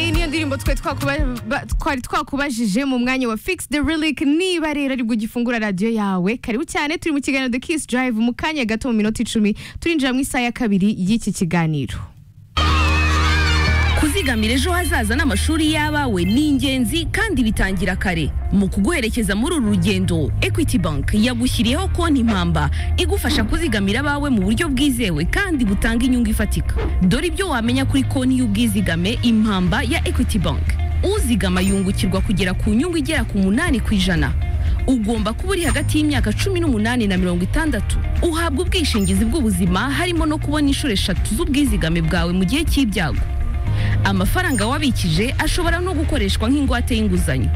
indirimbo twe twakuba- ba- twari twakubajije mu mwanya wa Fix the Relic niba rero aribwo ugifungura radiyo yawe karibu cyane turi mu kiganiro The Kiss Drive mu kanya gato mu minota icumi turinjira mu isaha ya kabiri y'iki kiganiro kuzigamira ejo hazaza n'amashuri y'abawe ni ingenzi kandi bitangira kare mu kuguherekeza muri uru rugendo equity bank yagushyiriyeho konti impamba igufasha kuzigamira abawe mu buryo bwizewe kandi butanga inyungu ifatika dore ibyo wamenya kuri konti y'ubwizigame impamba ya equity bank uzigama yungukirwa kugera ku nyungu igera ku munani ku ijana ugomba kuba uri hagati y'imyaka cumi n'umunani na mirongo itandatu uhabwa ubwishingizi bw'ubuzima harimo no kubona inshuro eshatu z'ubwizigame bwawe mu gihe cy'ibyago amafaranga wabikije ashobora no gukoreshwa nk'ingwate y'inguzanyo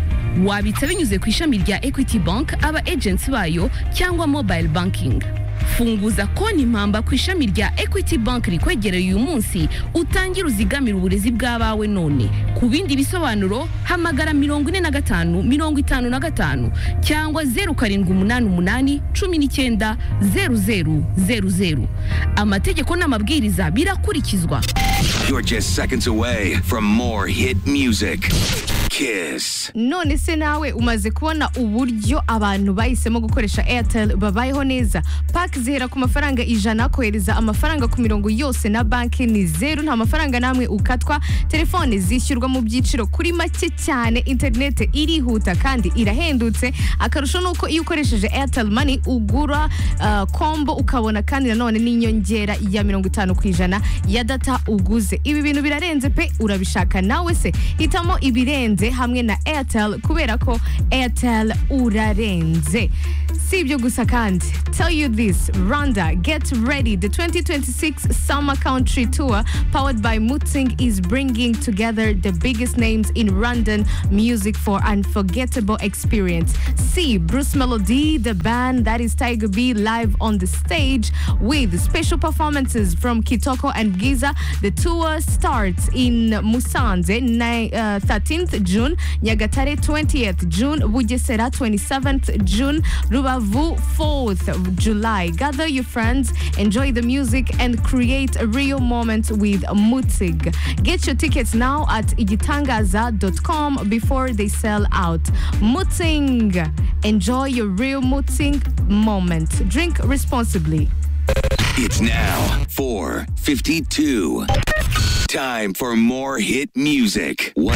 wabitsa binyuze ku ishami rya equity bank aba agents bayo cyangwa mobile banking funguza konti impamba ku ishami rya equity bank rikwegereye uyu munsi utangire uzigamire uburezi bw'abawe none ku bindi bisobanuro hamagara mirongo ine na gatanu mirongo itanu na gatanu cyangwa zeru karindwi umunani umunani cumi n'icyenda zeru zeru zeru zeru amategeko n'amabwiriza birakurikizwa You're just seconds away from more hit music. Kiss. none se nawe umaze kubona uburyo abantu bahisemo gukoresha airtel babayeho neza pake zihera ku mafaranga ijana kohereza amafaranga ku mirongo yose na banki ni zeru nta mafaranga n'amwe ukatwa telefone zishyurwa mu byiciro kuri make cyane interinete irihuta kandi irahendutse akarusho ni uko iyo ukoresheje airtel money ugura ah, combo ukabona kandi nanone n'inyongera ya mirongo itanu ku ijana ya data uguze ibi bintu birarenze pe urabishaka nawe se hitamo ibirenze hamwe na airtel kubera ko airtel urarenze si ibyo gusa kandi tell you this rwanda get ready the 2026 summer country tour powered by mutzing is bringing together the biggest names in rwandan music for unforgettable experience see bruce melody the band that is tiger b live on the stage with special performances from kitoko and giza the tour starts in musanze ni- uh, 13th june nyagatare 20th june bugesera 27th june rubavu 4th july gather your friends enjoy the music and create a real moment with mutzig get your tickets now at igitangaza.com before they sell out mutzing enjoy your real mutzing moment drink responsibly It's now 4:52. Time for more hit music. 102.